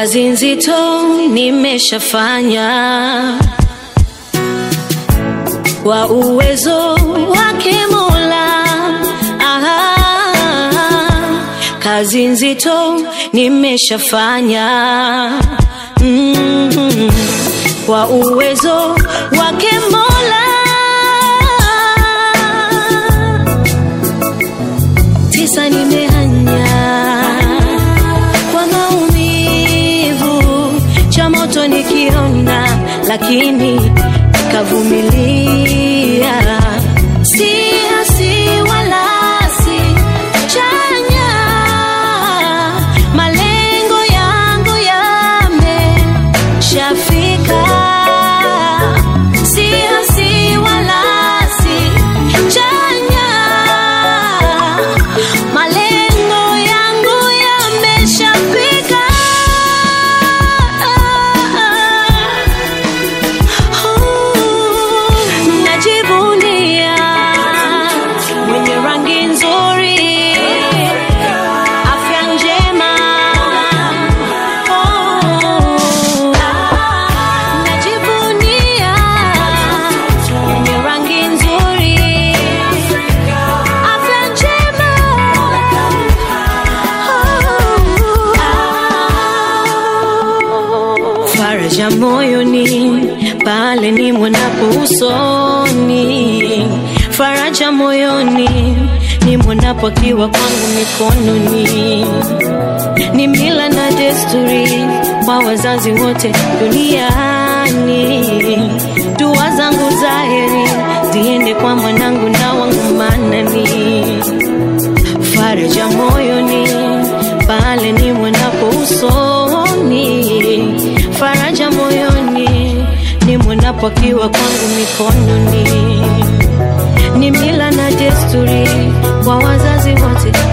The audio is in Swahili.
kazi nzito nimeshafanya kwa uwezo wake Mola. Aha, kazi nzito nimeshafanya mm, kwa uwezo wake Mola. Tisa nimehanya kwa maumivu, cha moto nikiona, lakini nikavumilia. Si hasi wala si chanya, malengo yangu yameshafika. Si hasi wala si chanya, malengo yangu yameshafika. Najivunia mwenye rangi nzuri, afya njema. Oh, najivunia mwenye rangi nzuri, afya njema. Oh, faraja moyoni pale ni mwanapo usoni, faraja moyoni ni mwanapo akiwa kwangu mikononi. Ni mila na desturi kwa wazazi wote duniani. Dua zangu za heri ziende kwa mwanangu na wangu manani faraja moyoni pale ni mwanapo usoni, faraja moyoni ni mwanapo akiwa kwangu mikononi. Ni mila na desturi kwa wazazi wote